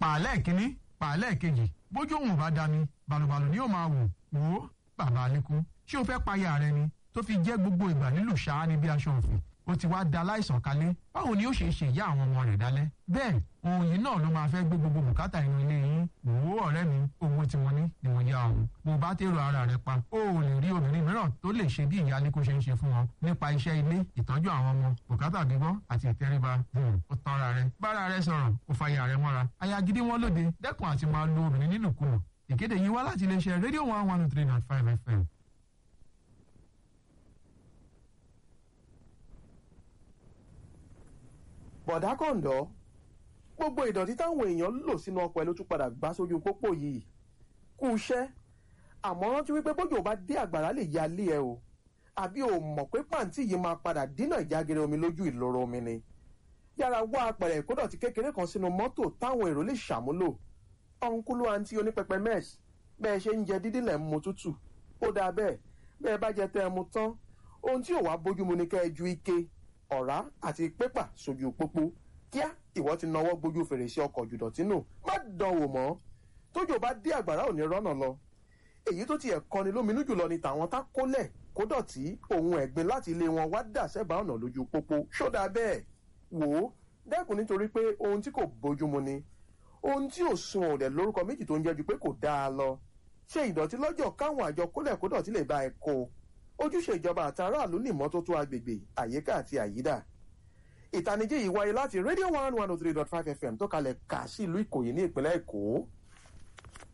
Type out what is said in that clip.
pàálẹ̀ kínní pàálẹ̀ kejì bójú òun bá dami balùbalù ni yóò máa wò wò ó bàbá alẹ́kùn ṣé o fẹ́ payà rẹ ni tó fi jẹ́ gbogbo ìgbà nílùú ṣáá ni bí aṣọ òfin ó ti wá da láìsàn kalẹ̀ báwo ni ó ṣe ṣe ìyá àwọn ọmọ rẹ̀ dálẹ́ bẹ́ẹ̀ ohun yìí náà ló máa fẹ́ gbé gbogbo bùkátà inú ilé yín wò ó ọ̀rẹ́ mi owó tí wọ́n ní ni wọ́n yá ọ̀hún bó bá tèrò ara rẹ̀ pa ó ò lè rí obìnrin mìíràn tó lè ṣe bí ìyá aliko ṣe ń ṣe fún wọn nípa iṣẹ́ ilé ìtọ́jú àwọn ọmọ bùkátà gbígbọ́ àti ìtẹríba ó tanra rẹ̀ bára rẹ̀ sọ̀rọ̀ ó fàyà rẹ̀ mọ́ra aya gidi wọn lóde dẹ́kun àti máa lo obìnrin nílùkulù ìkéde yìí wá láti iléeṣẹ́ rédíò one one three nine five fm bọ̀dá kọ̀ǹdọ́ gbogbo ìdọ̀tí táwọn èèyàn lò sínú ọkọ̀ ẹ̀ ló tún padà gbá sójú pópó yìí kú iṣẹ́ àmọ́ rántí wípé bójú ò bá dé àgbàrá lè ya lé ẹ o àbí o mọ̀ pé pàǹtí yìí máa padà dínà ìjágere omi lójú ìloro omi ni yára wá apẹ̀rẹ̀ ìkódọ̀tí kékeré kan sínú mọ́tò táwọn èrò lè ṣàmúlò ọ̀nkúlú àǹtí onípẹpẹ mẹ́ẹ̀sì bẹ́ẹ̀ ṣe ń jẹ dídí lẹ̀ ń mu tútù ó dáa bẹ́ẹ̀ bẹ́ẹ̀ bá jẹ tẹ́ ẹ mu tán ohun tí ò wá bójúmu ni kẹ́ ẹ ju ike ọ̀rá àti pépà sójú pópó kíá ìwọ ti nawọ́ gbójú fèrèsé ọkọ̀ jùdọ̀tí nù má dánwò mọ́ tójò bá dé àgbàrá ò ní rọ́nà lọ èyí tó tiẹ̀ kọni lóminú jùlọ ni tàwọn tá kólẹ̀ kó dọ̀tí ohun ẹ̀gbin láti ilé wọn wá dà sẹ́bàá ọ̀nà lójú pópó ṣódà bẹ́ẹ̀ wò ó dẹ́kun nítorí pé ohun tí kò bójúmu ni ohun tí ò sun òdẹ̀ lórúkọ méjì tó ń jẹ́ ju pé kò dáa lọ ṣe ìdọ̀tí lọ́jọ́ káwọn àjọ kólẹ̀ kó dọ̀tí lè bá ẹ kó ojúṣe ìjọba àtàràlú ní ìmọ́tótó agbègbè àyíká àti àyídà ìtanijí yìí wáyé láti radio one one oh three dot five fm tó kalẹ̀ kà sí ìlú ìkòyí ní ìpínlẹ̀ èkó.